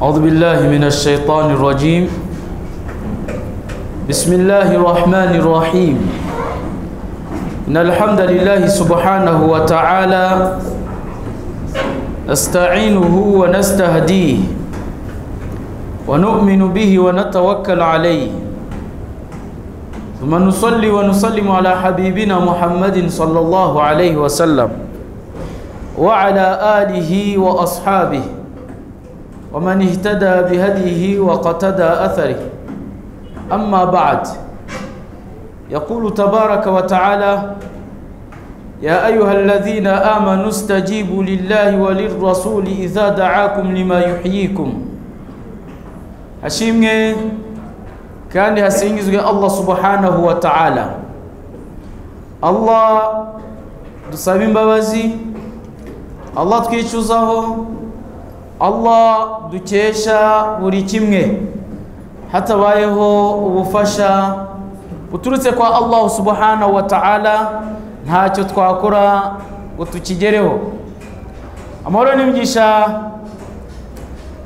أعوذ بالله من الشيطان الرجيم بسم الله الرحمن الرحيم إن الحمد لله سبحانه وتعالى نستعينه ونستهديه ونؤمن به ونتوكل عليه ثم نصلي ونسلم على حبيبنا محمد صلى الله عليه وسلم وعلى آله وأصحابه ومن اهتدى بهديه وقتدى أثره أما بعد يقول تبارك وتعالى يا أيها الذين آمنوا استجيبوا لله وللرسول إذا دعاكم لما يحييكم hashimwe kandi hasingizwe allah subhanahu wa ta'ala allah dusaba imbabazi allah twicuzaho allah dukesha buri kimwe hatabayeho ubufasha buturutse kwa allah subhanahu wa ta'ala ntacyo twakora ngo tukigereho amahoro n'imigisha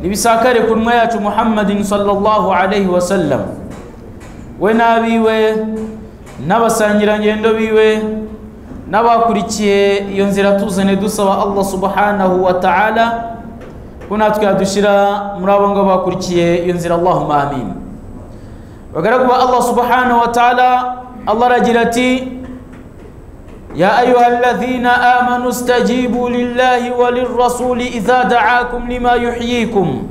nibisakare ku ntumwa yacu muhammadin sallallahu alaihi wasallam we n'abiwe n'abasangirangendo biwe n'abakurikiye iyo nzira tuzane dusaba allah subhanahu wa ta'ala ko natwe yadushira muri abo ngabo bakurikiye iyo nzira allahumma amin bagaragu ba allah subhanahu wa ta'ala allah aragira ati ya ayuha alladhina amanu stajibu lillahi wa lirrasuli idha da'akum lima yuhyikum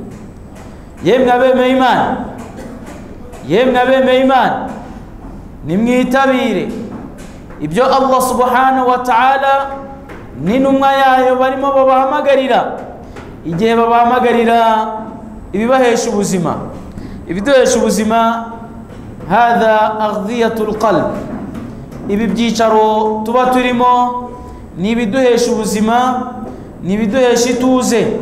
yemwe abemeye imana yemwe abemeye imana nimwitabire ibyo allah subhanahu wa ta'ala n'intumwa yayo barimo babahamagarira igihe babahamagarira ibibahesha ubuzima ibiduhesha ubuzima hadha aghdhiyatu alqalb ibi byicaro tuba turimo ni ibiduhesha ubuzima ni ibiduhesha ituze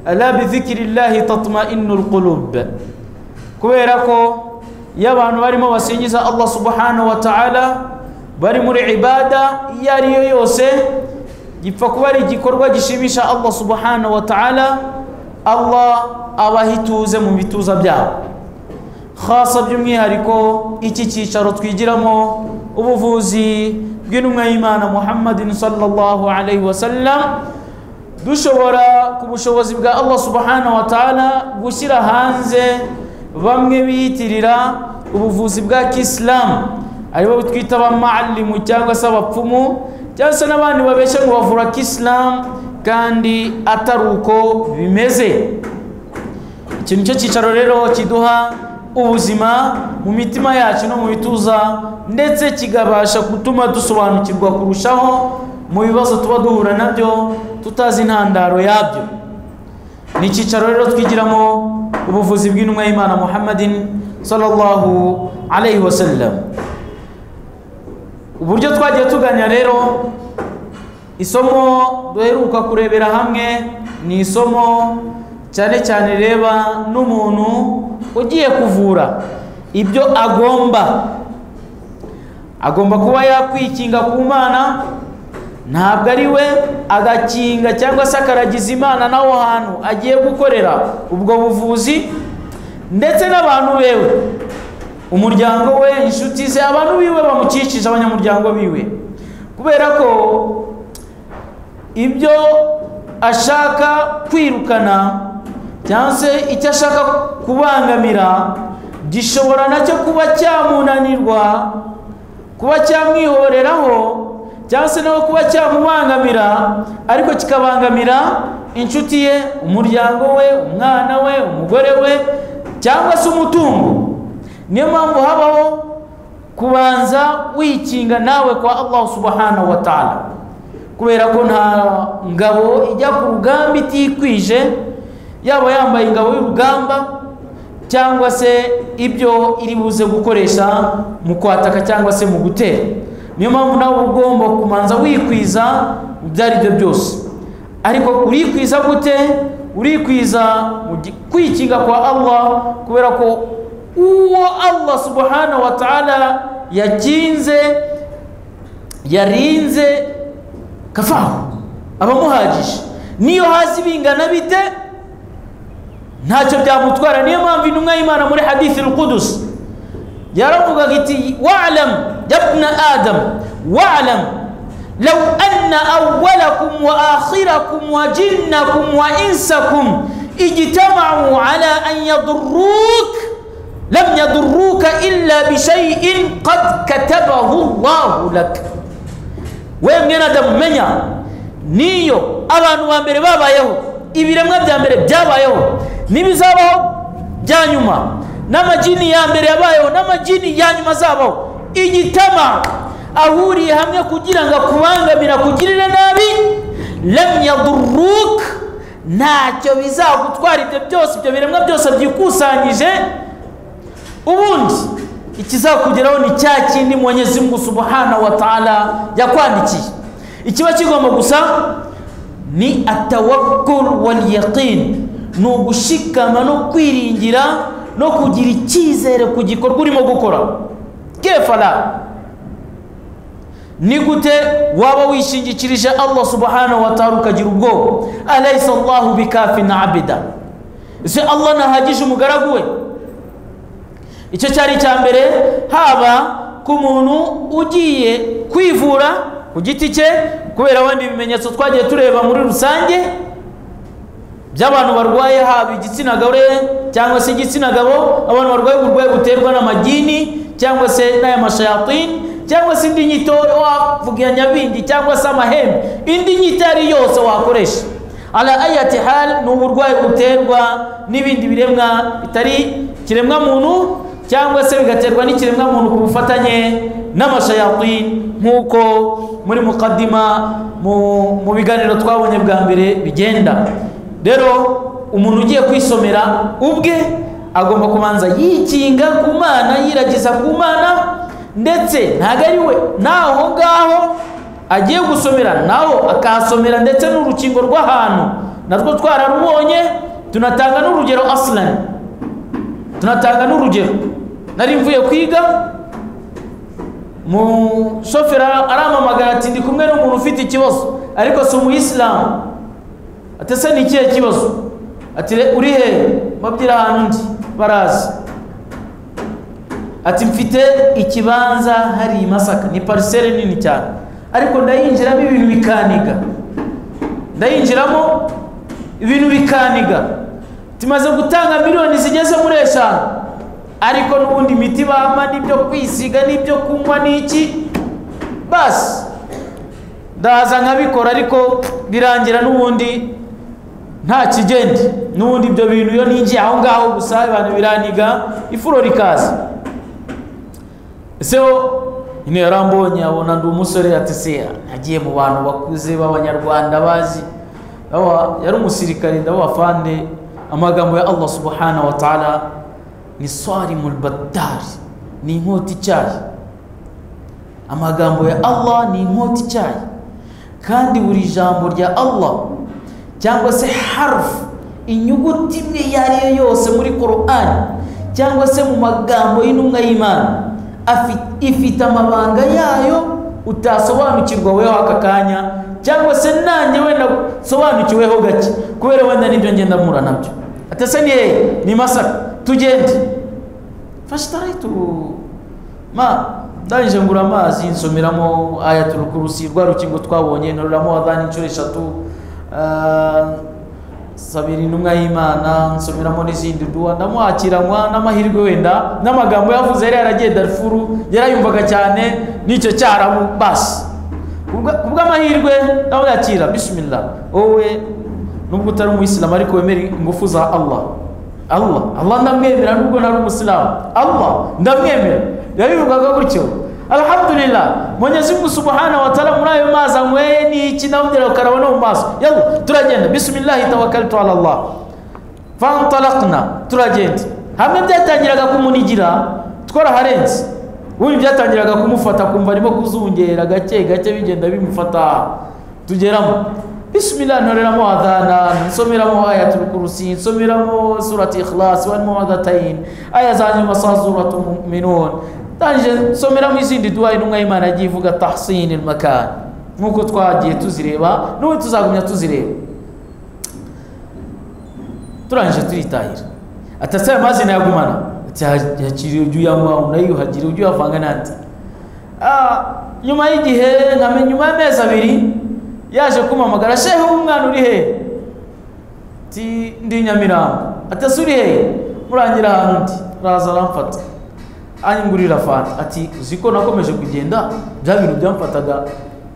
ala bidhikrillahi tatma'innu alqulub kubera ko iyo abantu barimo basingiza allah subhanahu wa ta'ala bari muri ibada iyo ariyo yose gipfa kuba ari igikorwa gishimisha allah subhanahu wa ta'ala allah abaha ituze mu bituza byabo khasa by'umwihariko iki cyicaro twigiramo ubuvuzi bw'intumwa y'imana muhammadin sallallahu alaihi wasallam dushobora ku bushobozi bwa allah subhanahu wa ta'ala gushyira hanze bamwe biyitirira ubuvuzi bwa kisilamu aribo twita abamalimu cyangwa se abapfumu cyangwa se n'abandi babeshya ngo bavura kisilamu kandi atari uko bimeze iki nicyo cyicaro rero kiduha ubuzima mu mitima yacu no mu bituza ndetse kikabasha gutuma dusobanukirwa kurushaho mu bibazo tuba duhura nabyo tutazi intandaro yabyo ni icyicaro rero twigiramo ubuvuzi bw'intumwa y'imana muhammadin sallallahu alayhi wasallam uburyo twagiye tuganya rero isomo duheruka kurebera hamwe ni isomo cyane cyane rireba n'umuntu ugiye kuvura ibyo agomba agomba kuba yakwikinga ku mana ntabwo ari we agakinga cyangwa se akaragiza imana n'aho hantu agiye gukorera ubwo buvuzi ndetse n'abantu bewe umuryango we inshuti ze abantu biwe bamukikije abanyamuryango biwe kubera ko ibyo ashaka kwirukana cyangwa se icyo ashaka kubangamira gishobora nacyo kuba cyamunanirwa kuba cyamwihoreraho cyangwa se nawe kuba cyamubangamira ariko kikabangamira inshuti ye umuryango we umwana we umugore we cyangwa se umutungo niyo mpamvu habaho kubanza wikinga nawe kwa allah subhanahu wa ta'ala kubera ko nta ngabo ijya ku rugamba itikwije yaba yambaye ingabo y'urugamba cyangwa se ibyo iri buze gukoresha mu kwataka cyangwa se mu gutera niyo mpamvu nawe ugomba kubanza wikwiza ibyo ari byo byose ariko urikwiza gute urikwiza kwikinga kwa allah kubera ko uwo allah subhanahu wa ta'ala yakinze yarinze kafahu abamuhagije niyo hasi bingana bite ntacyo byamutwara niyo mpamvu intumwa y'imana muri hadithi rukudusi yaravugaga iti wa'lam yabna adam wa'lam law anna awwalakum wa akhirakum wa jinnakum wa insakum ijtama'u ala an yadurruk lam yadurruka illa bishay'in qad katabahu Allahu lak we mwene adamu menya niyo abantu ba mbere babayeho ibiremwa bya mbere byabayeho n'ibizabaho bya nyuma n'amajini ya mbere yabayeho n'amajini ya nyuma azabaho igitama ahuriye hamwe kugira ngo akubangamire akugirire nabi lamyaduruka ntacyo bizagutwara ibyo byose ibyo biremwa byose byikusanyije ubundi ikizakugeraho ni cya kindi munyezimungu subuhana wa taala yakwandikiye ikiba kigomba gusa ni atawakuru wal yaqini ni ugushikama no kwiringira no kugira icyizere ku gikorwa urimo gukora kefara ni gute waba wishingikirije allah subhanahu wa ta'ala ukagira ubwoba alaysa allahu bikafi na abida ese allah ntahagije umugaragu we icyo cyari icya mbere haba ku muntu ugiye kwivura ku giti cye kubera wenda ibimenyetso twagiye tureba muri rusange by'abantu barwaye haba igitsina gore cyangwa se igitsina gabo abantu barwaye uburwayi buterwa n'amagini cyangwa se n'aya mashayatini cyangwa se indi nyito wavuga nyabindi cyangwa se amahembe indi nyito ari yose wakoresha ala ayati hal ni uburwayi buterwa n'ibindi biremwa bitari kiremwa muntu cyangwa se bigaterwa n'ikiremwa muntu ku bufatanye n'amashayatini nk'uko muri mukadima mu biganiro twabonye bwa mbere bigenda rero umuntu ugiye kwisomera ubwe agomba kubanza yikinga ku mana yiragiza ku mana ndetse ntabwo ari we n'aho ngaho agiye gusomera naho akahasomera ndetse n'urukingo rw'ahantu narwo twararubonye tunatanga n'urugero asilani tunatanga n'urugero nari mvuye kwiga umushoferi aramamagara ati ndi kumwe n'umuntu ufite ikibazo ariko si umuyisilamu atese ni ikihe kibazo ati uri hehe mabwira ahantu ndi barazi ati mfite ikibanza hari i masaka ni pariseri nini cyane ariko ndayinjiramo ibintu bikaniga ndayinjiramo ibintu bikaniga tumaze gutanga miliyoni zigeze muri eshanu ariko n'ubundi imiti bampa n'ibyo kwisiga n'ibyo kunywa n'iki basi ndaza nkabikora ariko birangira n'ubundi nta kigende n'ubundi ibyo bintu iyo ninjiye aho ngaho gusa abantu biraniga ifuro rikaza ese ho nyine yarambonye abona ndi umusore atese nagiye mu bantu bakuze b'abanyarwanda bazi yari umusirikare ndabo fande amagambo ya allah subhanahu wa ta'ala ni swari muribatari ni inkota icyayi amagambo ya allah ni inkota icyayi kandi buri jambo rya allah cyangwa se harufu inyuguti imwe iyo ari yo yose muri kororani cyangwa se mu magambo y'intumwa y'imana ifite amabanga yayo utasobanukirwa weho aka kanya cyangwa se nanjye wenda usobanukiweho gake kubera wenda n'ibyo ngenda mpura nabyo atese ni hehe ni masaka tugende fashe tu ma ndangije ngura amazi nsomeramo ayatura kurusi rwa rukingo twabonye ntororamo wadani inshuro eshatu sabira intumwa y'imana nsomeramo n'izindi duha ndamuhakiranywa n'amahirwe wenda n'amagambo yavuze yari yaragiye darifuru yarayumvaga cyane n'icyo cyaramu basi kubw'amahirwe ndamuyakira bishimira wowe nubwo utari umuyisilamu ariko wemera ingufu za allah allah allah ndamwemera nubwo ntari umusilamu allah ndamwemera yabivugaga gutyo alhamdulillah mwenyezi mungu subhanahu wataala muri ayo mazi anyweye niki nawubwira ukarabona mu maso yalla turagenda bisimillahi tawakaltu ala llah fantalakna turagenda hamwe byatangiraga kumunigira twaraharenze ubundi byatangiraga kumufata kumva arimo kuzungera gake gake bigenda bimufata tugeramo bisimillahi ntoreramo adhana nsomeramo ayatul kurusi nsomeramo surati ikhlas warimo adatayin aya zanyuma sa suratu muminun ndangije nsomeramo izindi duha intumwa y'imana yagiye ivuga tahsini makani nk'uko twagiye tuzireba n'ubu tuzagumya tuzireba turangije turitahira ati ese aya mazi nayagumana ati hakiri ujya uyanywa unayuhagira ujya uyavanga n'andi Ah, nyuma y'igihe nkamenya nyuma y'amezi abiri yaje kumpamagara shehe w'umwana uri hehe ti ndi nyamirambo ati ese uri hehe murangira ahantu ndi araza aramfata anyungurira fanta ati uzi ko nakomeje kugenda bya bintu byamfataga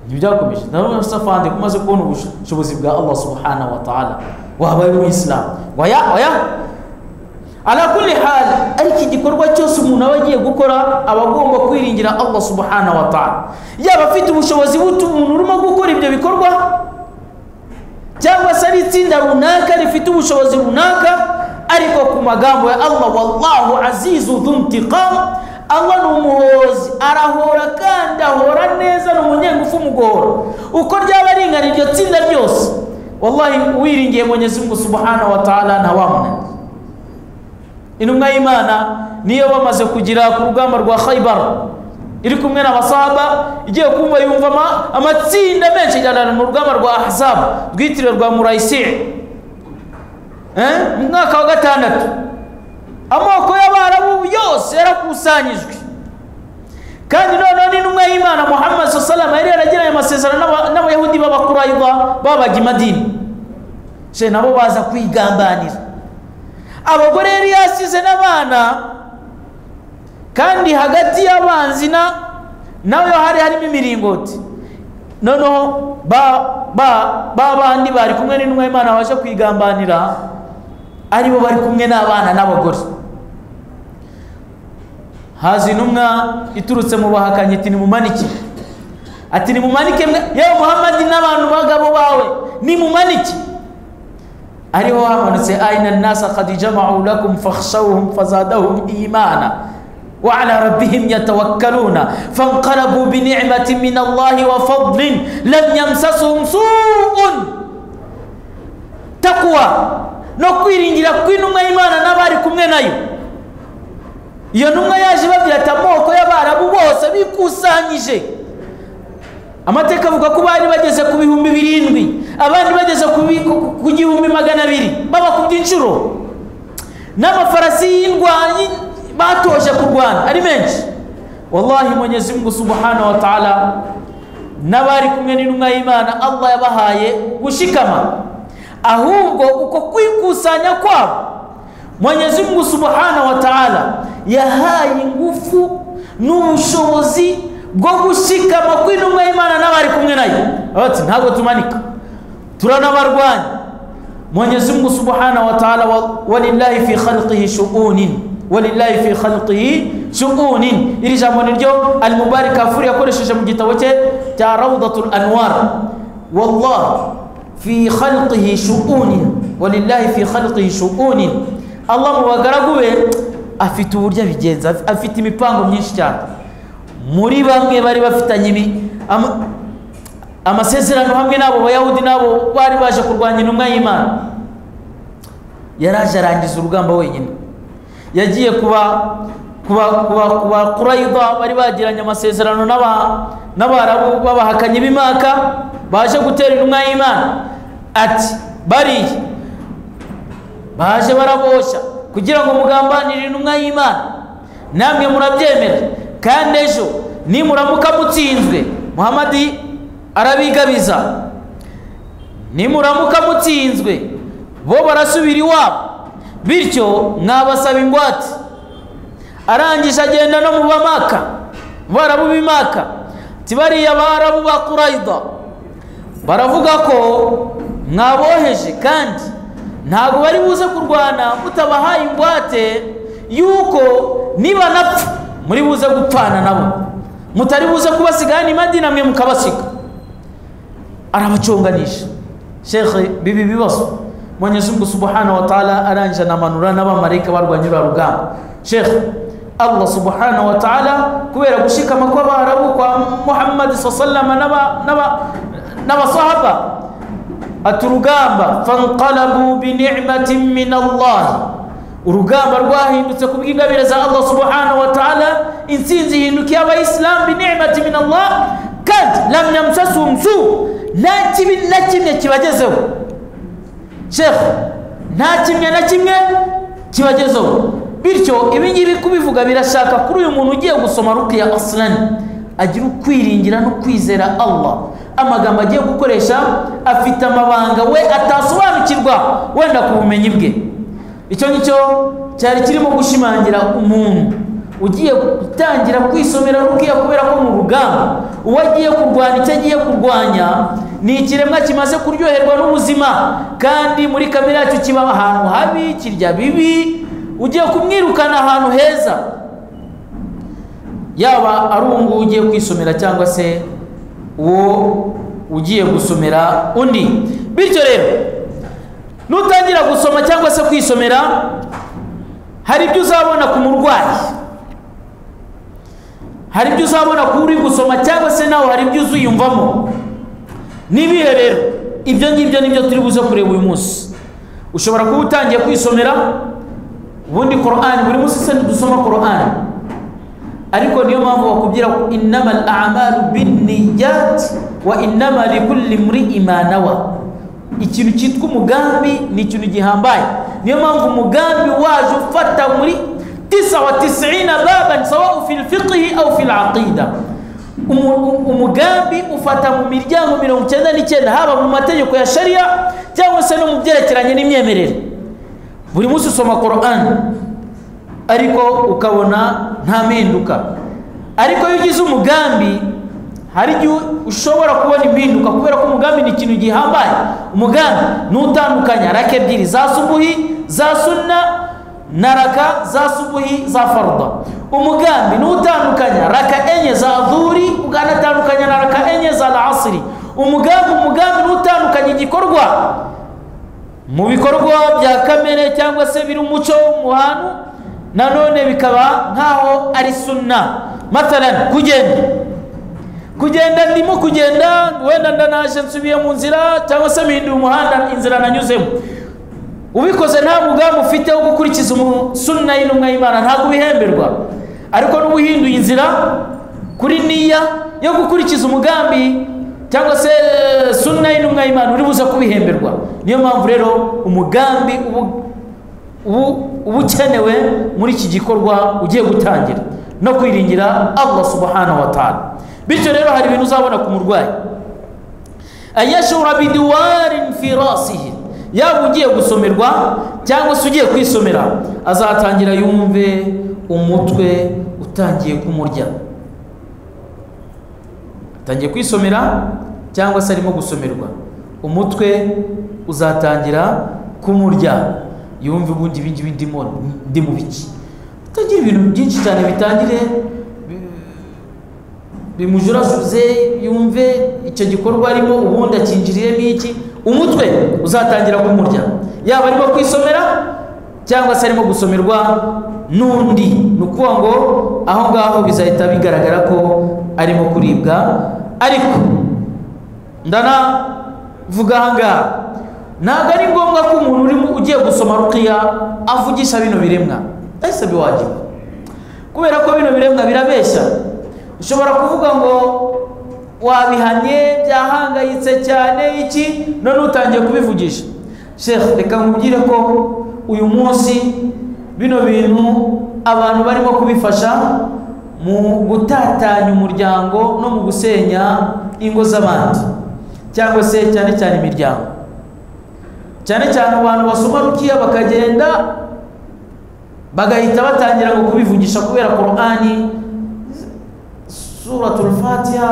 ntibyakomeje ndabona usa fanta ko umaze kubona ubushobozi bwa allah subhanahu wa ta'ala wabaye umuyisilamu waya waya ala kulli hal ariko igikorwa cyose umuntu aba agiye gukora aba agomba kwiringira allah subhanahu wa ta'ala yaba afite ubushobozi bute umuntu urimo gukora ibyo bikorwa cyangwa se ari itsinda runaka rifite ubushobozi runaka ariko ku magambo ya allah wallahu azizu dhuntiqam allah ni umuhozi arahora kandi ahora neza ni umunyengufu umugohora uko ryaba ringana iryo tsinda ryose wallahi wiringiye mwenyezi mungu subhanahu wa ta'ala ntawamunanira intumwa y'imana niyo bamaze kugera ku rugamba rwa khaybar iri kumwe n'abasahaba igiye kumva yumva ama- amatsinda menshi ajyana mu rugamba rwa ahzab rwitiriwe rwa murayisire mu mwaka wa gatandatu amoko y'abarabu yose yarakusanyijwe kandi noneho n'intumwa y'imana muhammad salama yari yaragiranye amasezerano n'aba- n'abayahudi b'abakurayida babaga i madini she nabo baza kwigambanira abagore yari yasize n'abana kandi hagati y'abanzi na nawe hari harimo imiringoti noneho ba ba ba bandi bari kumwe n'intumwa y'imana baje kwigambanira ari bo bari kumwe n'abana n'abagore haza intumwa iturutse mu bahakanyi iti nimumanike ati nimumanike mwe yewe muhammadi n'abantu bagabo bawe nimumanike ariho hamanutse aina nasa kad jamau lakum fakhshawhum fazadahum imana wa ala rabbihim yatawakkaluna fanqalabu binicmatin min allahi wa fadlin lam yamsasuhum suun takwa no kwiringira kw'intumwa y'imana n'abari kumwe nayo iyo ntumwa yaje ibabwira ati amoko y'abarabu bose bikusanyije amateka avuga ko bari bageze ku bihumbi birindwi abandi bageze ku bi- ku- ku gihumbi magana abiri babakubye inshuro n'amafarasi y'indwanyi batoje kurwana ari menshi wallahi mwenyezi mungu subhanahu wa ta'ala n'abari kumwe n'intumwa y'imana allah yabahaye gushikama ahubwo uko kwikusanya kwabo mwenyezi mungu subhanahu wa ta'ala yahaye ingufu n'ubushobozi bwo gushikama kw'intumwa y'imana n'abari kumwe nayo Baravuga bati ntabwo tumanika turanabarwanya mwenyezi mungu subhanahu wa ta'ala wa- walillahi fi khalqihi shu'unin walillahi fi khalqihi shu'unin iri jambo niryo almubarak afuri yakoresheje mu gitabo cye cya rawdatul anwar wallah fi khalqihi shu'unin walillahi fi khalqihi shu'unin allah mu bagaragu be afite uburyo abigenza af- afite imipango myinshi cyane muri bamwe bari bafitanye imi- ama- amasezerano hamwe n'abo bayahudi n'abo bari baje kurwanya intumwa y'imana yaraje arangiza urugamba wenyine yagiye kuba kuba kuba kuba kurayida bari bagiranye amasezerano n'aba- n'abarabu b'abahakanyi b'imaka baje gutera intumwa y'imana ati bariya baje barabosha kugira ngo mugambanire intumwa y'imana namwe murabyemera kandi ejo nimuramuka mutsinzwe muhamadi arabigabiza nimuramuka mutsinzwe bo barasubira iwabo bityo mwabasaba ingwate arangije agenda no mu bamaka barabu b'imaka ati bariya barabu ba kurayida baravuga ko mwaboheje kandi ntabwo bari buze kurwana mutabahaye ingwate yuko nibanapfa muri buze gupfana nabo mutari buze kubasigana imadi namwe mukabasiga arabaconganisha shekhe bibi bibazo mwenyezi mungu subhanahu wa taala aranja namanura n'abamarayika barwanya uriya rugamba shekhe allah subhanahu wa taala kubera gushikama kw'abarabu kwa muhammadi saa sallama n'aba- n'aba- n'abasahaba ati urugamba fanqalabu binicmatin min allah urugamba rwahindutse ku bw'ingabire za allah subhanahu wa taala intsinzi ihindukiye abayisilamu binicmati min allah kandi lam yamsasum su nta kibi na kimwe kibagezeho shekhe nta kimwe na kimwe kibagezeho bityo ibingibi kubivuga birashaka kuri uyu muntu ugiye gusoma rukiya asilani agira ukwiringira no kwizera allah amagambo agiye gukoresha afite amabanga we atasobanukirwa wenda ku bumenyi bwe icyo ngicyo cyari kirimo gushimangira umuntu ugiye gutangira kwisomera rukiya kubera ko mu rugamba uwo agiye kurwanya icyo agiye kurwanya ni ikiremwa kimaze kuryoherwa n'ubuzima kandi muri kamere yacyo kiba ahantu habi kirya bibi ugiye kumwirukana ahantu heza yaba ari uwo nguwo ugiye kwisomera cyangwa se uwo ugiye gusomera undi bityo rero nutangira gusoma cyangwa se kwisomera hari ibyo uzabona ku murwayi hari ibyo uzabona ku uri gusoma cyangwa se nawe hari ibyo uziyumvamo nibihe rero ibyo ngibyo nibyo turi buze kureba uyu munsi ushobora kuba utangiye kwisomera ubundi korani buri munsi se dusoma korani ariko niyo mpamvu bakubwira ko inama al amalu binniyati wa inama likulli mri'i ma nawa ikintu cyitwa umugambi ni ikintu gihambaye niyo mpamvu umugambi waje ufata muri tisa wa tisiina baban sawau fi lfiqihi au fi laqida umugambi ufata mu miryango mirongo icyenda n'icyenda haba mu mategeko ya sharia cyangwa se no mu byerekeranye n'imyemerere buri munsi usoma korani ariko ukabona nta mpinduka ariko iyo ugize umugambi hari igihe ushobora kubona impinduka kubera ko umugambi ni ikintu gihambaye umugambi n'utandukanya raka ebyiri za subuhi za sunna na raka za subuhi za faruda umugambi n'utandukanya raka enye za dhuri ukanatandukanya na raka enye za asiri umugambi umugambi n'utandukanya igikorwa mu bikorwa bya kamere cyangwa se biri umuco mu hantu nanone bikaba nk'aho ari sunna matarani kugenda kugenda ndimo kugenda wenda ndanaje nsubiye mu nzira cyangwa se mpinduye umuhanda inzira nanyuzemo ubikoze nta mugambi ufite wo gukurikiza sunna y'intumwa y'imana ntabwo ubihemberwa ariko n'uba uhinduye inzira kuri niya yo gukurikiza umugambi cyangwa se sunna y'intumwa y'imana uri buze kubihemberwa niyo mpamvu rero umugambi uba ukenewe muri iki gikorwa ugiye gutangira no kwiringira allah subhanahu wa ta'ala bityo rero hari ibintu uzabona ku murwayi ayashura bidiwarin fi rasihi yaba ugiye gusomerwa cyangwa se ugiye kwisomera azatangira yumve umutwe utangiye kumurya atangiye kwisomera cyangwa se arimo gusomerwa umutwe uzatangira kumurya yumve ubundi ibingibi ndimo ndi mu biki utagira ibintu byinshi cyane bitangire bimujurasuze yumve icyo gikorwa arimo ubundi akinjiriyemo iki umutwe uzatangira kumurya yaba arimo kwisomera cyangwa se arimo gusomerwa n'undi ni ukuvuga ngo aho ngaho bizahita bigaragara ko arimo kuribwa ariko ndanavuga aha ngaha ntabwo ari ngombwa ko umuntu urimo ugiye gusoma rukiya avugisha bino biremwa ese biwagiwe kubera ko bino biremwa birabeshya ushobora kuvuga ngo wabihanye byahangayitse cyane iki none utangiye kubivugisha shefu reka nkubwire ko uyu munsi bino bintu abantu barimo kubifasha mu gutatanya umuryango no mu gusenya ingo z'abandi cyangwa se cyane cyane imiryango cyane cyane abantu basoma rukiya bakagenda bagahita batangira ngo kubivugisha kubera korani suratul fatiha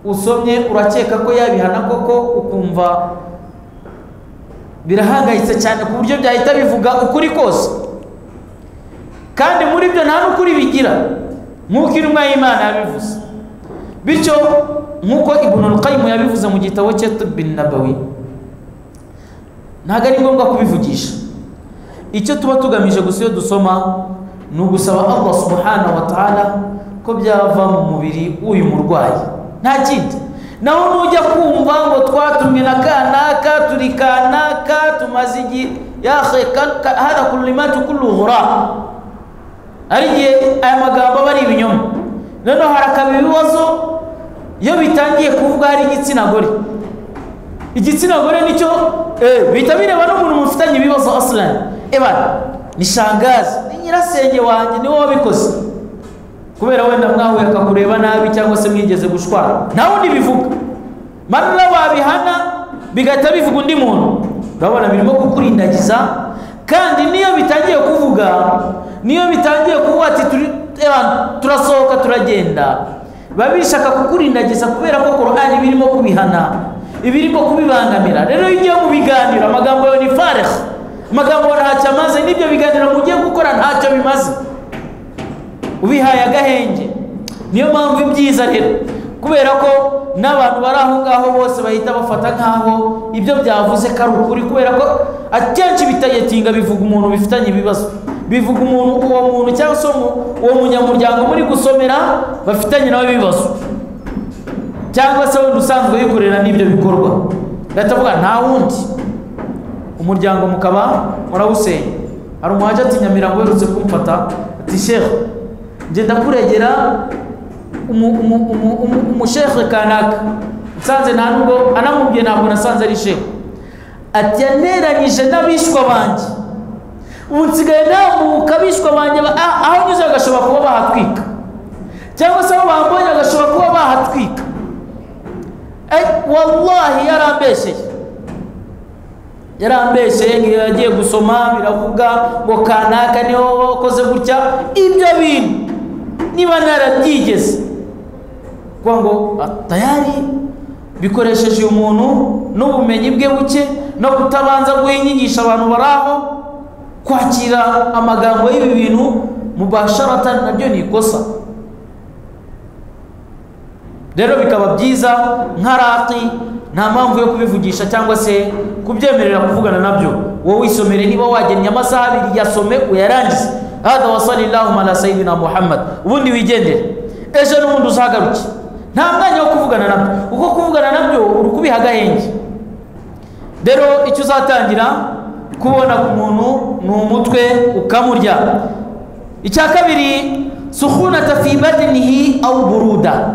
usomye urakeka ko yabihana koko ukumva birahangayitse cyane ku buryo byahita bivuga ukuri kose kandi muri byo nta n'ukuri bigira nk'uko intumwa y'imana yabivuze bityo nk'uko ibunu rukayimu yabivuze mu gitabo cye tubini na bawi ntabwo ari ngombwa kubivugisha icyo tuba tugamije gusa iyo dusoma ni ugusaba allah subhanahu wa ta'ala ko byava mu mubiri w'uyu murwayi nta kindi naho nujya kumva ngo twatumwe na kanaka turi kanaka tumaze igihe yahe hada kurimatu kuruhura ari igihe aya magambo aba ari ibinyoma noneho harakaba ibibazo iyo bitangiye kuvuga hari igitsina gore igitsina gore nicyo eh, bihita bireba n'umuntu mufitanye ibibazo asilani ebana ni shangazi ni nyirasenge wanjye ni wowe wabikoze kubera wenda mwahuye akakureba nabi cyangwa se mwigeze gushwana nta wundi bivuga manura babihana bigahita bivuga undi muntu urabona birimo kukurindagiza kandi niyo bitangiye kuvuga niyo bitangiye kuvuga ati "Turi- ebana, turasohoka turagenda biba bishaka kukurindagiza kubera ko korani birimo kubihana ibirimo kubibangamira rero iyo ugiye mu biganiro amagambo yawe ni fareha amagambo yawe ntacyo amaze n'ibyo biganiro mugiye gukora ntacyo bimaze ubihaye agahenge niyo mpamvu ibyiza rero kubera ko n'abantu bari aho ngaho bose bahita bafata nk'aho ibyo byavuze ko ari ukuri kubera ko akenshi bitayetinga bivuga umuntu bifitanye ibibazo bivuga umuntu uwo muntu cyangwa se uwo mu- uwo munyamuryango muri gusomera bafitanye nawe ibibazo cyangwa se wenda usanzwe wikorera n'ibyo bikorwa ndatavuga nta wundi umuryango mukaba murawusenya hari umuhaje ati nyamirambo uherutse kumfata ati shehe ngenda kuregera umu- umu- umu- umu- umushehe kanaka nsanze nta nubwo anamubwiye ntabwo nasanze ari shehe ati yaneranyije n'abishwa banjye ubu nsigaye namuka abishwa banjye ba- ah, aho nyuze bagashobora kuba bahatwika cyangwa se aho bambonye bagashobora kuba bahatwika Eh, wallahi yarambesheye yarambeshye ngiyo yagiye gusoma biravuga ngo kanaka niho wakoze gutya ibyo bintu niba narabyigeze kuko ngo atayari bikoresheje uyu muntu n'ubumenyi bwe buke no kutabanza guhinyigisha abantu bari aho kwakira amagambo y'ibi bintu mubasharata nabyo ni ikosa rero bikaba byiza nka raki nta mpamvu yo kubivugisha cyangwa se kubyemerera kuvugana nabyo wowe wisomere niba wagennye amasaha abiri yasome uyarangize hada wasalillahu ala sayidina muhammad ubundi wigendere ejo n'ubundi uzahagaruke nta mwanya wo kuvugana nabyo kuko kuvugana nabyo uri kubiha agahenge rero icyo uzatangira kubona ku muntu ni umutwe ukamurya icya kabiri suhunata fi badinihi awu buruda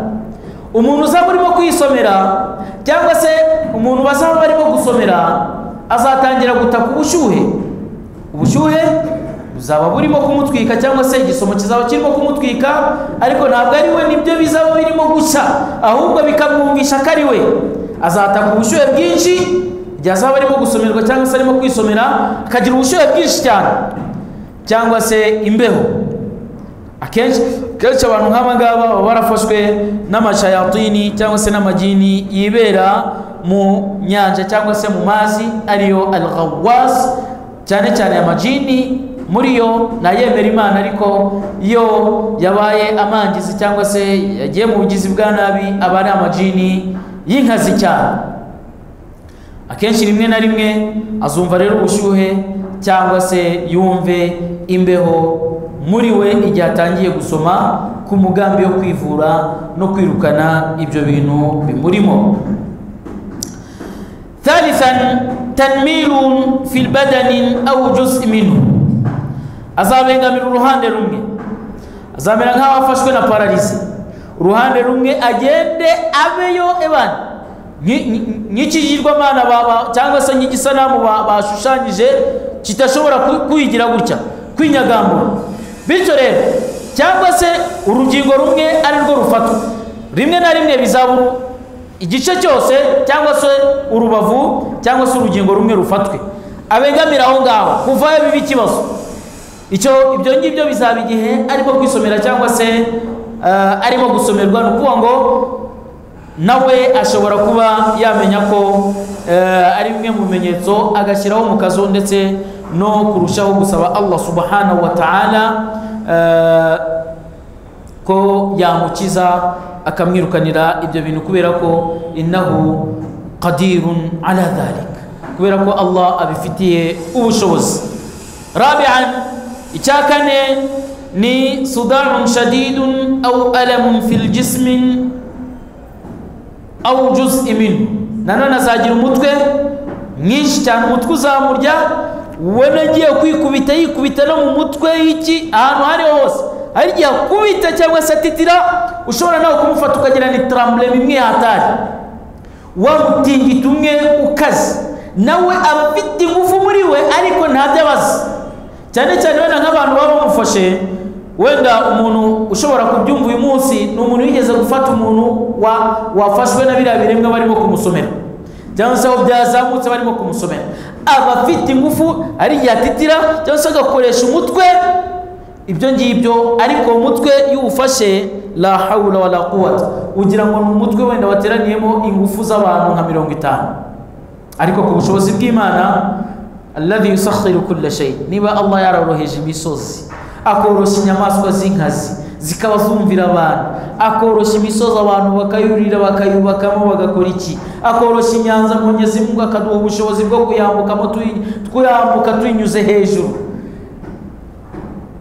umuntu uzaba urimo kwisomera cyangwa se umuntu bazaba barimo gusomera azatangira gutaka ubushyuhe ubushyuhe buzaba burimo kumutwika cyangwa se igisomo kizaba kirimo kumutwika ariko ntabwo ari we nibyo bizaba birimo guca ahubwo bikamwumvisha ko ari we azataka ubushyuhe bwinshi igihe azaba arimo gusomerwa cyangwa se arimo kwisomera akagira ubushyuhe bwinshi cyane cyangwa se imbeho akenshi kenshi abantu nk'aba ngaba baba barafashwe n'amashayatini cyangwa se n'amajini yibera mu nyanja cyangwa se mu mazi ariyo al ghawwas cyane cyane amajini muri yo nayemera imana ariko iyo yabaye amangizi cyangwa se yagiye mu bugizi bwa nabi aba ari amajini y'inkazi cyane akenshi rimwe na rimwe azumva rero ubushyuhe cyangwa se yumve imbeho muri we igihe atangiye gusoma ku mugambi wo kwivura no kwirukana ibyo bintu bimurimo ثالثا تنميل في البدن أو جزء منه azabengamira uruhande rumwe azamera nk'aho afashwe na pararize uruhande rumwe agende abeyo ebana Nki- nki- nk'ikigirwamana ba- ba- cyangwa se nk'igisanamu ba- bashushanyije kidashobora ku- kwigira gutya kwinyagambura bityo rero cyangwa se urugingo rumwe ari rwo rufatwa rimwe na rimwe bizabura igice cyose cyangwa se urubavu cyangwa se urugingo rumwe rufatwe abegamira aho ngaho kuvayo biba ikibazo icyo ibyo ngibyo bizaba igihe arimo kwisomera cyangwa se eh, arimo gusomerwa ni ukuvuga ngo nawe ashobora kuba yamenya ko eh, ari bimwe mu bimenyetso agashyiraho mu kazu ndetse no kurushaho gusaba allah subhanahu wa ta'ala eh, ko yamukiza akamwirukanira ibyo bintu kubera ko innahu qadirun ala dhalik kubera ko allah abifitiye ubushobozi rabian icya kane ni sudarun shadidun au alamun fil jismin au juz iminu nanone azagira umutwe mwinshi cyane umutwe uzamurya ubona agiye kwikubita yikubita no mu mutwe y'iki ahantu hari hose hari igihe akubita cyangwa se atitira ushobora nawe kumufata ukagira ni taramburema imwihatari wamutingita umwe ukaze nawe aba afite ingufu muri we ariko ntabyo abaza cyane cyane wenda nk'abantu baba bamufashe wenda umuntu ushobora kubyumva uyu munsi ni umuntu wigeze gufata umuntu wa- wafashwe na biriya biremwa barimo kumusomera cyangwa se aho byazamutse barimo kumusomera aba afite ingufu ari igihe atitira cyangwa se agakoresha umutwe ibyo ngibyo ariko uwo mutwe iyo uwufashe la hawula wala quwata ugira ngo ni umutwe wenda wateraniyemo ingufu z'abantu nka mirongo itanu ariko ku bushobozi bw'imana alladhi yusakhiru kulla shay niba allah yaroroheje imisozi akoroshya inyamaswa z'inkazi zikaba zumvira abantu akoroshya imisozi abantu bakayurira bakayubakamo bagakora iki akoroshya inyanza mugezi mungu akaduha ubushobozi bwo kuyambukamo tuy- twambuka tuyinyuze hejuru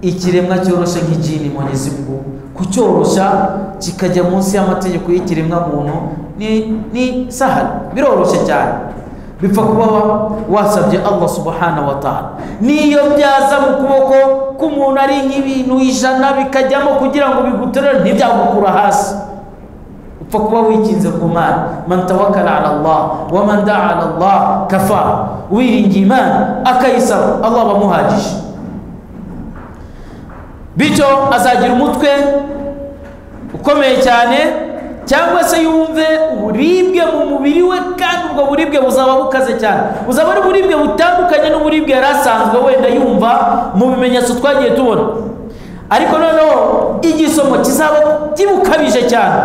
ikiremwa cyoroshya nk'ijini mugezi mungu kucyoroshya kikajya munsi y'amategeko y'ikiremwa muntu ni, ni sahara biroroshye cyane bipfa kuba wa- wasabye allah subhanahu wa ta'ala niyo byaza mu kuboko k'umuntu ari nk'ibintu ijana bikajyamo kugira ngo biguterere ntibyagukura hasi upfa kuba wikinze ku mana man tawakkala ala allah wa man daa ala allah kafa wiringiye imana akayisaba allah abamuhagije bityo azagira umutwe ukomeye cyane cyangwa se yumve uburibwe mu mubiri we kandi ubwo buribwe buzaba bukaze cyane buzaba ari uburibwe butandukanye n'uburibwe yari asanzwe wenda yumva mu bimenyetso twagiye tubona ariko noneho igisomo kizaba kibukabije cyane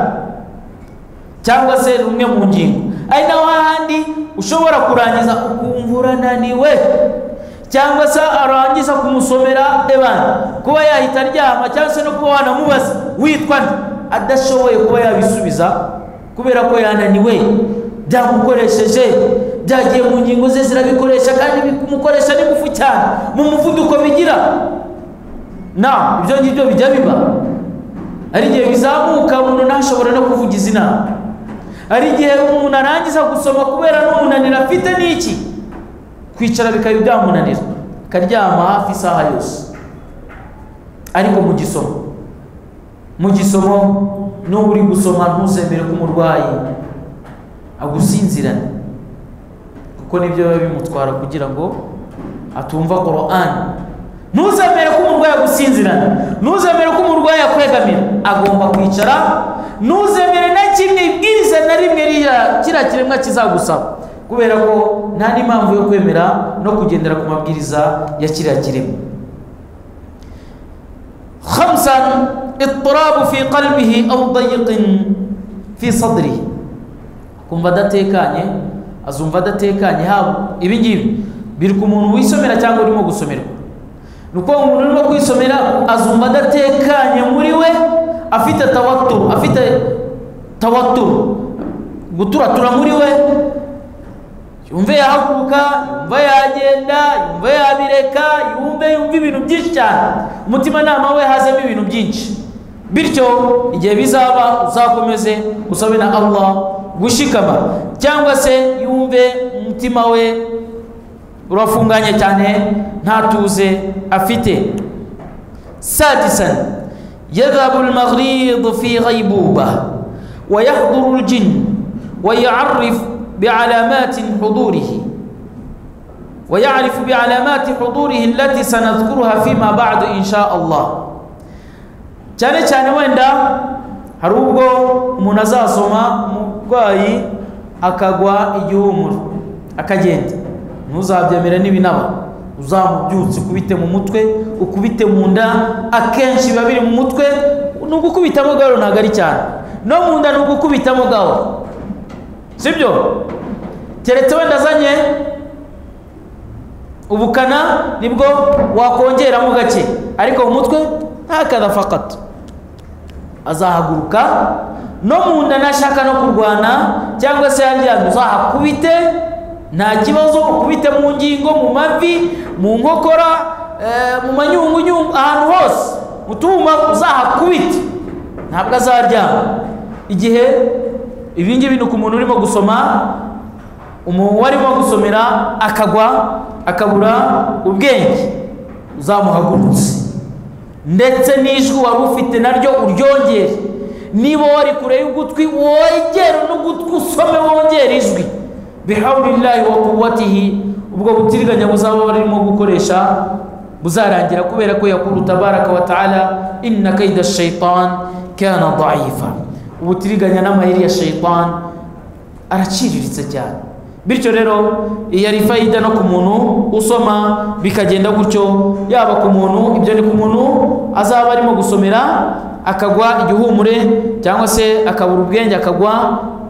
cyangwa se rumwe mu ngingo ari naho hahandi ushobora kurangiza ukumva urananiwe cyangwa se arangiza kumusomera ebana kuba yahita aryama cyangwa se no kuba wanamubaza witwa nde adashoboye kuba yabisubiza kubera ko yananiwe byamukoresheje byagiye mu ngingo ze zirabikoresha kandi bikumukoresha n'ingufu cyane mu muvuduko bigira na ibyo ngibyo bijya biba hari igihe bizamuka umuntu ntashobora no kuvuga izina hari igihe umuntu arangiza gusoma kubera n'umunaniro afite n'iki kwicara bikaba byamunanira akaryama hafi isaha yose ariko mu gisomo mu gisomo n'uba uri gusoma ntuzemere ko umurwayi agusinzirane kuko nibyo biba bimutwara kugira ngo atumva korani ntuzemere ko umurwayi agusinzirana ntuzemere ko umurwayi akwegamira agomba kwicara ntuzemere na kimwe ibwiriza na rimwe ririya kiriya kiremwa kizagusaba kubera ko nta n'impamvu yo kwemera no kugendera ku mabwiriza ya kiriya kiremwa خمسا اضطراب في قلبه أو ضيق في صدره kumva adatekanye azumva adatekanye haba ibi ngibi biri ku muntu wisomera cyangwa urimo gusomerwa ni uko umuntu urimo kwisomera azumva adatekanye muri we afite tawaturu afite tawaturu guturatura muri we yumve yahaguruka yumva yagenda yumva yabireka yumve yumva ibintu byinshi cyane umutimanama we hazemo ibintu byinshi bityo igihe bizaba uzakomeze usabe na allah gushikama cyangwa se yumve umutima we urafunganye cyane nta tuze afite سادسا يذهب المغيظ في غيبوبة ويحضر الجن ويعرف بعلامات حضوره ويعرف بعلامات حضوره التي سنذكرها فيما بعد إن شاء الله cyane cyane wenda hari ubwo umuntu azasoma umurwayi akagwa igihumuro akagenda ntuzabyemere n'ibinaba uzamubyutse ukubite mu mutwe ukubite mu nda akenshi biba biri mu mutwe ni ugukubitamo gahoro ntabwo ari cyane no mu nda ni ugukubitamo gahoro sibyo keretse wenda azanye ubukana nibwo wakongeramo gake ariko mu mutwe ntakada fakato azahaguruka no mu nda nashaka no kurwana cyangwa se yaryamye uzahakubite nta kibazo ukubite mu ngingo mu mavi mu nkokora eh, mu manyungunyungu ahantu hose mu twuma uzahakubite ntabwo azaryama igihe ibi ngibi ni ku muntu urimo gusoma umuntu warimo gusomera akagwa akabura ubwenge uzamuhagurutse ndetse n'ijwi wari ufite naryo uryongere niba wari kure y'ugutwi wongere n'ugutwi usome wongere ijwi bihawurillahi wa kuwatihi ubwo butiriganya buzaba barimo gukoresha buzarangira kubera ko yakuru tabaraka wa taala inna kaida shaitan kana daifa ubutiriganya n'amayeri ya shaitan araciriritse cyane bityo rero iyo ari fayida no ku muntu usoma bikagenda gutyo yaba ku muntu ibyo ni ku muntu azaba arimo gusomera akagwa igihumure cyangwa se akabura ubwenge akagwa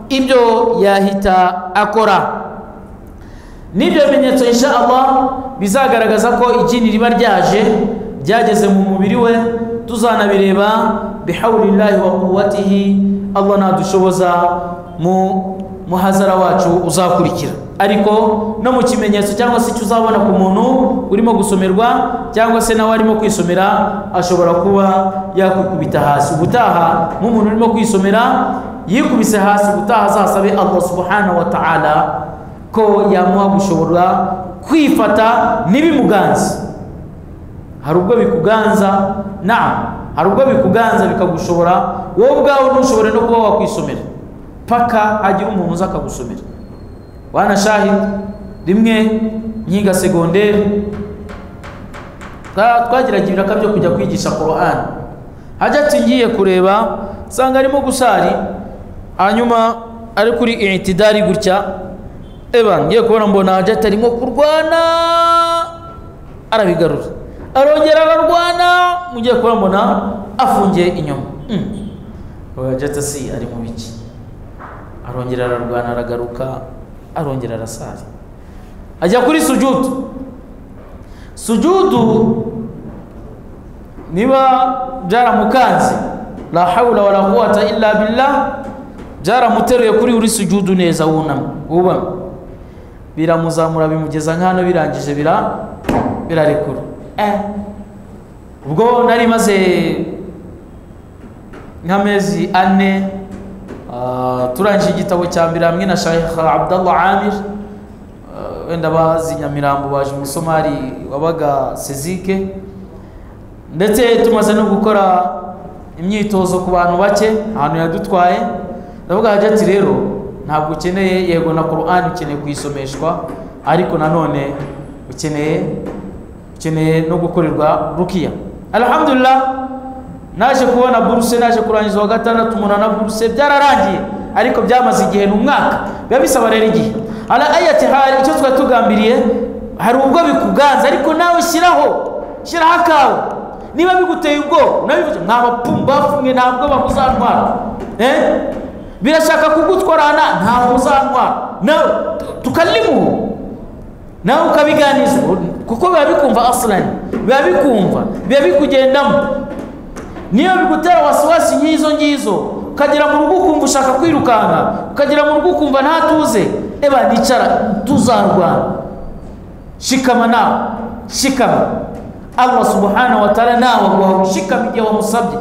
ibyo yahita akora n'ibyo bimenyetso insha Allah bizagaragaza ko ikindi riba ryaje ryageze mu mubiri we tuzanabireba bihawurillahi wa kuwatihi Allah nadushoboza mu muhazara wacu uzakurikira ariko no mu kimenyetso cyangwa se icyo uzabona ku muntu urimo gusomerwa cyangwa se nawe arimo kwisomera ashobora kuba yakwikubita hasi ubutaha nk'umuntu urimo kwisomera yikubise hasi ubutaha azasabe Allah subhanahu wa ta'ala ko yamuha gushobora kwifata ntibimuganze hari ubwo bikuganza na hari ubwo bikuganza bikagushobora wowe ubwawe ntushobore no kuba wakwisomera paka hagira umuntu uza akagusomera wana shahidi rimwe nkiga segonderi twagiraga ibiraka byo kujya kwigisha korowani hajya ati ngiye kureba nsanga arimo gusari hanyuma ari kuri intidari gutya eba ngiye kubona mbona hajya atari nko kurwana arabigarura arongera ararwana mugiye kubona mbona afungiye inyuma hajya si ari mu biki arongera ararwana aragaruka arongera arasara ajya kuri sujudu sujudu niba byaramukanze la hawla wala quwata illa billah byaramuteruye kuri uri sujudu neza wunama wubama biramuzamura bimugeza nk'hano birangije bira birarekura eh ubwo nari maze nk'amezi ane turangije igitabo cya mbere hamwe na Sheikh Abdullah Amir wenda bazi Nyamirambo baje umusomari wabaga Sezike ndetse tumaze no gukora imyitozo ku bantu bake ahantu yadutwaye ndavuga hajya ati rero ntabwo ukeneye yego na Qur'an ukeneye kuyisomeshwa ariko nanone ukeneye ukeneye no gukorerwa rukiya alhamdulillah naje kubona buruse naje kurangiza wa gatandatu umunana buruse byararangiye ariko byamaze igihe ni umwaka biba bisaba rero igihe ala ayati hari icyo twari tugambiriye hari ubwo bikuganza ariko nawe shyiraho shyiraho akawe niba biguteye ubwoba unabivuze mwa bapumba bafumwe nta bwoba buzantwara eh? birashaka kugutwarana ntabwo uzantwara nawe tukalimuhu nawe ukabiganizwa kuko biba bikumva asilani biba bikumva biba bikugendamo niyo bigutera wasiwasi nk'izo ngizo ukagera mu rugo ukumva ushaka kwirukanka ukagera mu rugo ukumva ntatuze eba nicara tuzarwana shikama nawe shikama allah subhanahu wa ta'ala nawe aguha gushikama igihe wamusabye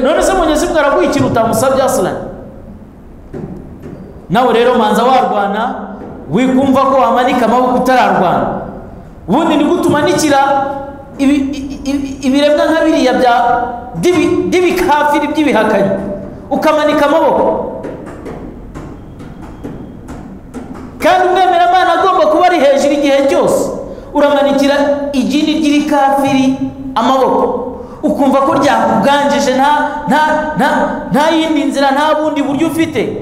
none se munyezi bwe araguha ikintu utamusabye asilani nawe rero manza warwana wikumva ko wamanika amaboko utararwana ubundi nigute umanikira ibiremwa nka biriya bya by'ibikafiri by'ibihakanyi ukamanika amaboko kandi umwemeramana agomba kuba ari hejuru igihe cyose uramanikira igini ry'irikafiri amaboko ukumva ko ryakuganjije nta nta nta nta yindi nzira nta bundi buryo ufite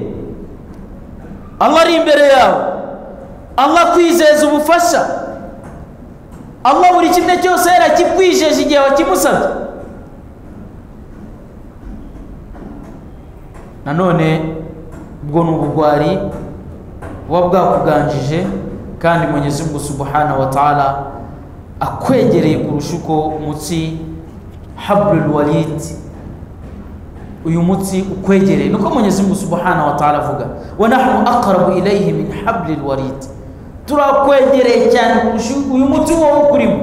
allah ari imbere yawe allah akwizeza ubufasha allah buri kimwe cyose yarakikwijeje igihe wakimusabye nanone ubwo ni ubugwari buba bwakuganjije kandi mugezi ngo subuhana wa taala akwegereye kurusha uko umutsi haburil walidi uyu mutsi ukwegereye niko mugezi ngo subuhana wa taala avuga wa nahnu aqrabu ilayhi min haburil walidi turakwegereye cyane uyu muti wowe ukurimo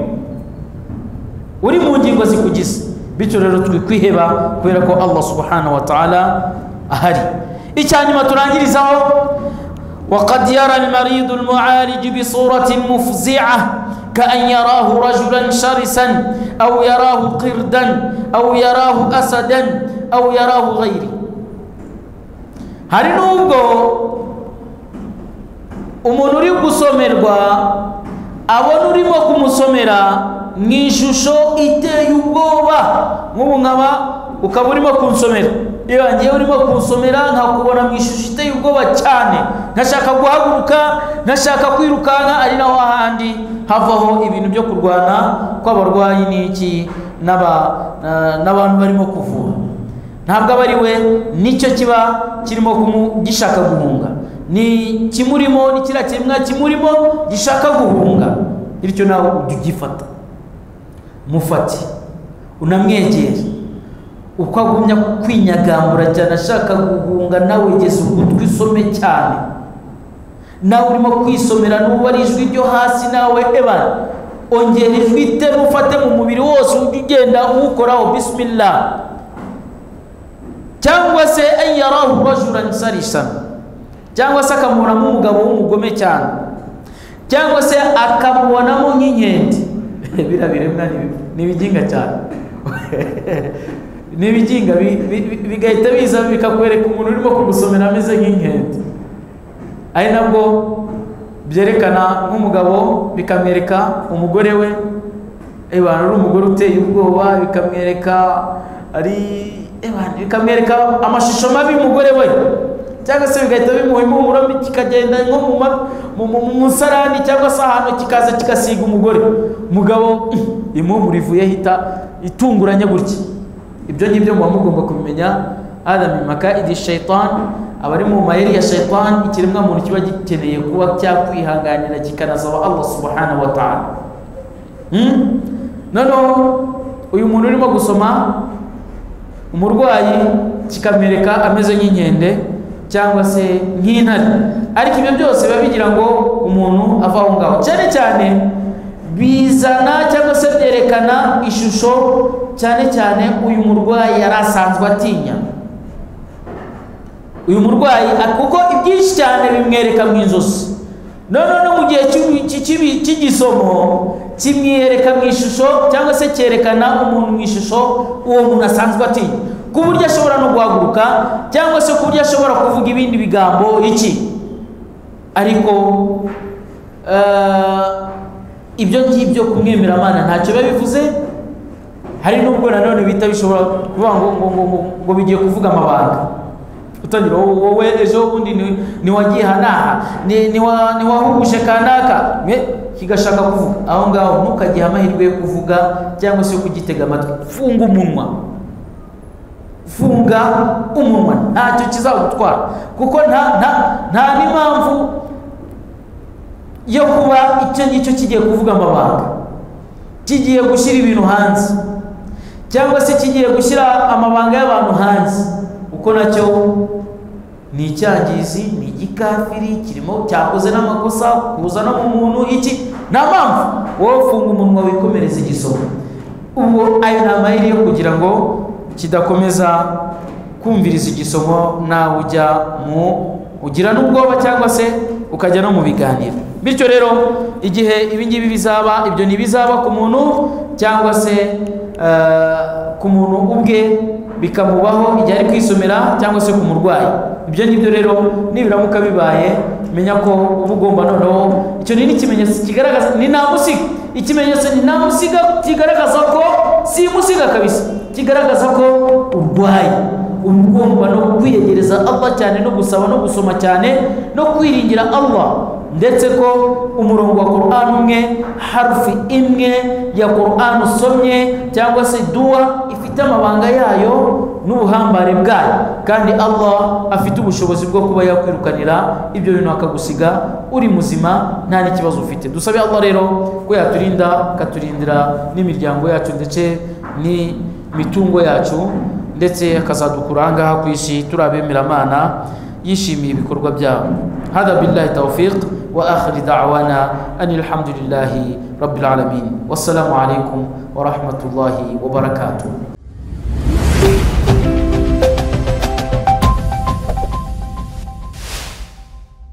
uri mu ngingo zikugize bityo rero turi kwiheba kubera ko allah subhanahu wa ta'ala ahari icya nyuma turangirizaho وقد يرى المريض المعالج بصورة مفزعة كأن يراه رجلا شرسا أو يراه قردا أو يراه أسدا أو يراه غيره hari n'ubwo umuntu uri gusomerwa abona urimo kumusomera mu ishusho iteye ubwoba nk'ubu nkaba ukaba urimo kunsomera iyo ngiye urimo kunsomera nkakubona mu ishusho iteye ubwoba cyane nkashaka guhaguruka nkashaka kwirukanka ari naho hahandi havaho ibintu byo kurwana kw'abarwayi n'iki n'aba- na- n'abantu barimo kuvura ntabwo aba ari we nicyo kiba kirimo kumu- gishaka guhunga ni kimurimo ni kiriya kiremwa kimurimo gishaka guhunga bityo nawe ujye ugifata mufate unamwegere uko agumya kwinyagambura cyane ashaka guhunga nawe geza ugutwi usome cyane nawe urimo kwisomera n'ubu ari ijwi ryo hasi nawe ebana ongera ijwi iterura ufate mu mubiri wose ujye ugenda uwukoraho bisimila cyangwa se ayarahu rajurani sarisana cyangwa se akamubonamo umugabo w'umugome cyane cyangwa se akamubonamo nk'inkende biriya biremwa ni ibiginga cyane ni ibiginga bi- bi- bi- bigahita biza bikakwereka umuntu urimo kugusomera ameze nk'inkende ari nabwo byerekana nk'umugabo bikamwereka umugore we ebana ari umugore uteye ubwoba bikamwereka ari ebana bikamwereka amashusho mabi y'umugore we cyangwa se bigahita bimuha impumuro mbi kikagenda nko mu ma- mu- mu- mu musarani cyangwa se ahantu kikaza kigasiga umugore umugabo impumuro ivuyeho ita itunguranye gutya ibyo ngibyo muba mugomba kubimenya adam maka idi shaitani aba ari mu mayeri ya shaitani ikiremwa muntu kiba gikeneye kuba cyakwihanganira kikanasaba allah subhanahu wa ta'ala Hmm? noneho uyu muntu urimo gusoma umurwayi kikamwereka ameze nk'inkende cyangwa se nk'intare ariko ibyo byose biba bigira ngo umuntu ava aho ngaho cyane cyane bizana cyangwa se byerekana ishusho cyane cyane uyu murwayi yari asanzwe atinya uyu murwayi a- kuko ibyinshi cyane bimwereka mu inzozi none no mu gihe cy'ibi- cy'ibi- cy'igisomo kimwereka mu ishusho cyangwa se cyerekana umuntu mu ishusho uwo muntu asanzwe atinya ku buryo ashobora no guhaguruka cyangwa se ku buryo ashobora kuvuga ibindi bigambo iki ariko eh, ibyo ngibyo kumwemera amana ntacyo biba bivuze hari n'ubwo nanone bita bishobora kuvuga ngo ngo ngo ngo ngo bigiye kuvuga amabanga utangira "Wowe- wowe ejo bundi ni- niwagiye hanaha ni- niwa- niwahugushe kanaka mwe kigashaka kuvuga aho ngaho ntukagihe amahirwe yo kuvuga cyangwa se yo kugitega amatwi funga umunwa funga umunwa ntacyo kizagutwara kuko nta nta nta n'impamvu yo kuba icyo ngicyo kigiye kuvuga amabanga kigiye gushyira ibintu hanze cyangwa se kigiye gushyira amabanga y'abantu hanze kuko nacyo ni icyangizi ni igikafiri kirimo cyakoze n'amakosa kuzana mu muntu iki nta mpamvu wowe funga umunwa wikomereza igisonga ubwo ayo ni amayeri yo kugira ngo kidakomeza kumviriza igisomo nawe ujya mu ugira n'ubwoba cyangwa se ukajya no mu biganiro bityo rero igihe ibi ngibi bizaba ibyo ntibizaba ku muntu cyangwa se eh, ku muntu ubwe bikamubaho igihe ari kwisomera cyangwa se ku murwayi ibyo ngibyo rero nibiramuka bibaye menya ko uba ugomba noneho icyo ni n'ikimenyetso kigaragaza ni nta musiga ikimenyetso ni nta musiga kigaragaza ko si musiga kabisa kigaragaza ko urwaye uba ugomba no kwiyegereza Allah cyane no gusaba no gusoma cyane no kwiringira Allah ndetse ko umurongo wa Quran umwe harufi imwe ya Quran usomye cyangwa se dua ifite amabanga yayo n'ubuhambare bwayo kandi Allah afite ubushobozi bwo kuba yakwirukanira ibyo bintu akagusiga uri muzima nta n'ikibazo ufite dusabe Allah rero ko yaturinda akaturindira n'imiryango yacu ndetse n'imitungo yacu ndetse akazadukura ahangaha ku isi turi abemeramana yishimiye ibikorwa byabo hada billahi tawfiq wa akhiri da'wana ani alhamdulillahi rabbil alamin wassalamu alaikum wa rahmatullahi wa barakatuh